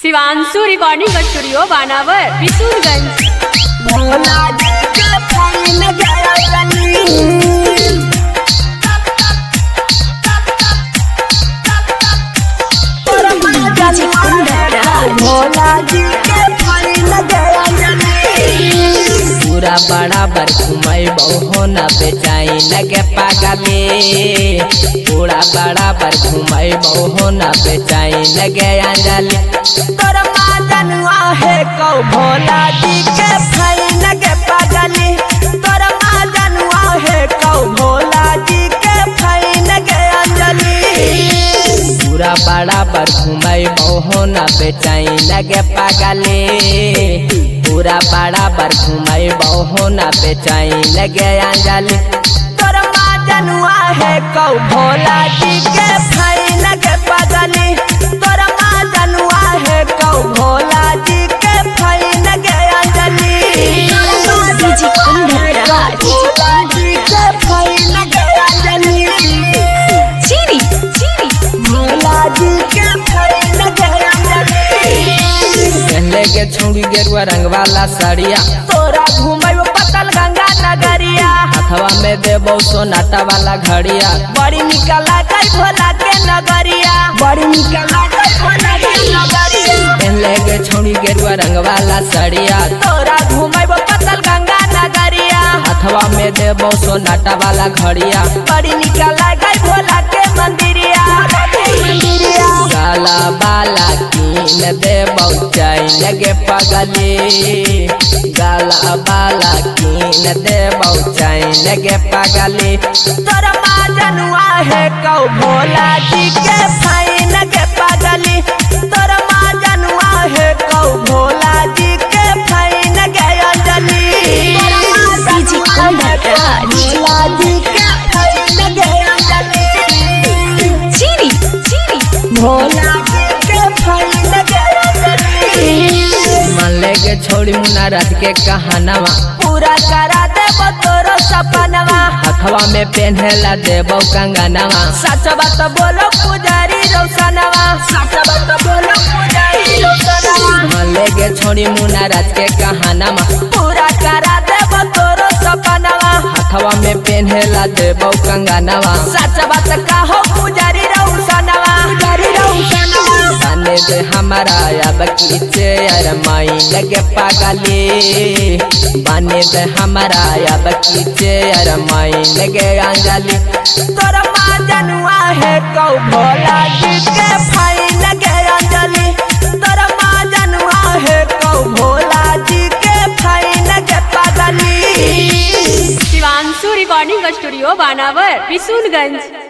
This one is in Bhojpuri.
शिवांशु रिकॉर्डिंग स्टूडियो बानावर बिशुनगंज भोला जी के फाइन गया गली भोला जी के फाइन गया गली पूरा बराबर घुमई बहु न बेचाई लगे पागले पूरा बराबर घुमई बहु न बेचाई लगे अंजलि तोर मादनुआ है कौ भोला जी के फाइन के पागली तोर मादनुआ है कौ भोला जी के फाइन के अंजलि पूरा बराबर घुमई बहु न बेचाई लगे पागले पूरा बराबर घुमई बहु न बेचाई लगे अंजलि तोर मादनुआ है कौ भोला जी के फाइन के पागली तोर मादनुआ है कौ भोला जी के फाइन के अंजलि भोला जी के फाइन के अंजलि चीनी चीनी भोला जी के फाइन के अंजलि पहले के छौड़ी गेरुआ रंग वाला साड़िया तोरा घुमैब पतल गंगा नगरिया हथवा में देबो सोनाटा वाला घड़िया बड़ी निक लागै भोला के नगरिया बड़ी निक लागै भोला के नगरिया पहले के छौड़ी गेरुआ रंग वाला साड़िया तोरा घुमैब पतल गंगा नगरिया हथवा में देबो सोनाटा वाला घड़िया बड़ी निक लागै भोला के मंदिरिया मंदिरिया काला बाला कीन देबो जाई लगे पगली गाला बाला कीन देबो जाई लगे पगली तोर माजनुआ है कौ भोला जी के फाइन के पागली तोर माजनुआ है कौ भोला जी के फाइन के अंजलि भोला जी के फाइन के अंजलि चीनी चीनी भोला जी के फाइन के अंजलि मन लेके छोड़ी मुना रात के कहानवा पूरा करा देबो तोरो सपनवा हथवा में पहनेला देबो कंगनवा सच बात बोलो पुजारी रोशनवा सच बात बोलो पुजारी रोशनवा मन लेके छोड़ी मुना रात के कहानवा पूरा करा देबो तोरो सपनवा हथवा में पहनेला देबो कंगनवा सच बात कहो पुजारी रोशनवा पुजारी रोशनवा बने दे हमारा अब कीचे यार माई लगे पागली बने दे हमारा अब कीचे यार माई लगे अंजलि तोर माँ जनुआ है कौ भोला जी के फाइन के अंजलि तोर माँ जनुआ है कौ भोला जी के फाइन के पागली शिवांशु रिकॉर्डिंग स्टूडियो बानावर बिशुनगंज